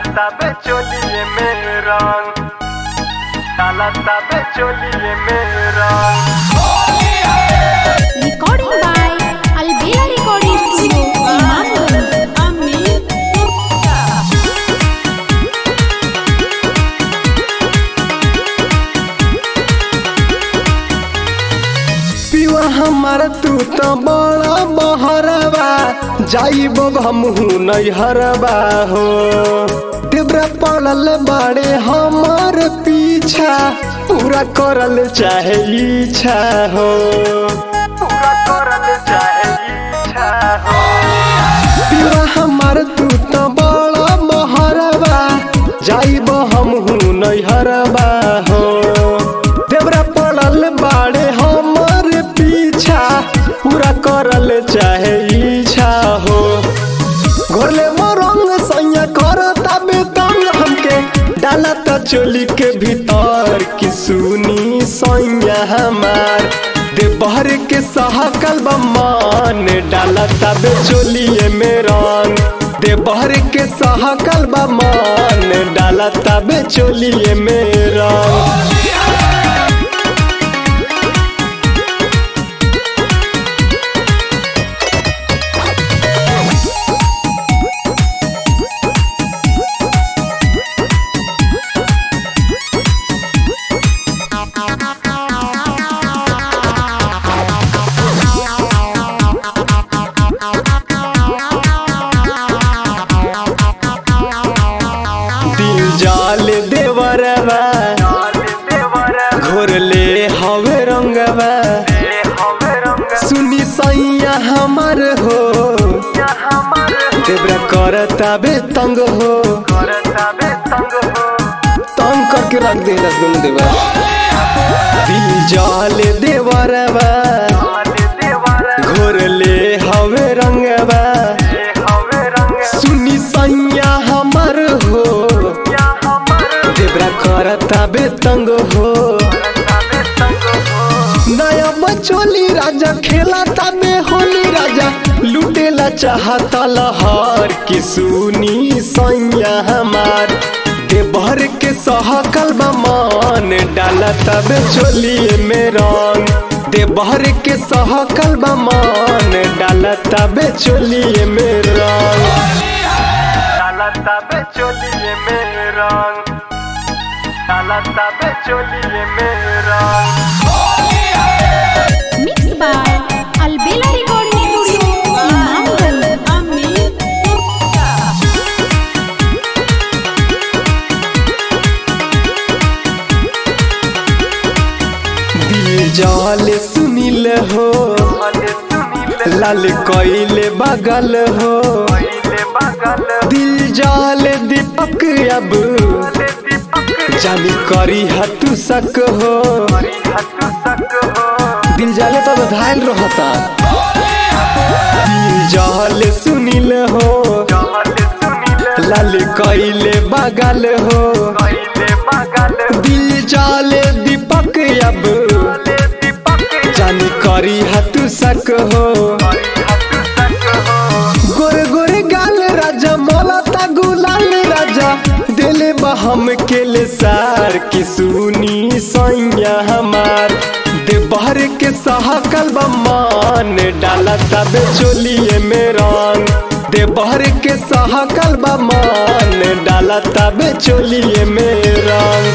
तबे चोलिए में रंग डाला तबे चोलिए में रंग Recording by Albela Recording Studio, Imamganj. पिवा हमार तू तो बड़ा बहरबा जाइब हमहू नैहरबा हो देवरा पड़ल बाड़े हमार पीछा पूरा करल चाहे इच्छा हो पूरा करल चाहे इच्छा हो पिवा हमार तू तो बड़ा बहरबा जाइब हमहू नैहरबा हो देवरा पड़ल बाड़े हमार पीछा पूरा करल चाहे इच्छा हो घोरले रंग सैया कर तबे तंग हमके डाला त चोली के भीतर की सुनी सैया हमार देवहर के सहकल बमान डाला तबे चोलिए में रंग देवहर के सहकल बमान डाला तबे चोलिए में रंग दिल जाल देवरवा घोरले हवे रंगवा सुनी सैया हमार हो देवरा करता बे तंग हो तंग करके रख दे रसगुन देवा दिल जाल देवरवा घोरले हवे रंगवा सुनी सैया हमार हो देवरा करता बे तंग हो नया बचोली राजा खेला ताबे होली राजा लुटेला चाहता लहर की सुनी सैया हमार देवहर के सहकल बमान डाला तबे चोलिए में रंग देवहर के सहकल बमान डाला तबे चोलिए में रंग डाला तबे चोलिए में रंग डाला तबे चोलिए में रंग Mixed by Albela Recording Studio, Imamganj. दिल जल सुनिल हो लाल कोइले बगल हो दिल जाल दीपक अब जानी करी हतु सक हो दिल जाले तो धायल रहता दिल जाल सुनिल हो लाल कोइले बगल हो दिल जाले दीपक अब जानी करी हतु सक हो गोरे गोरे गाल राजा मौलता गुलाल राजा दिले बहम के ले सार की सुनी सैया हमार देवहर के सहकल बमान डाला तबे चोलिए में रंग देवहर के सहकल बमान डाला तबे चोलिए में रंग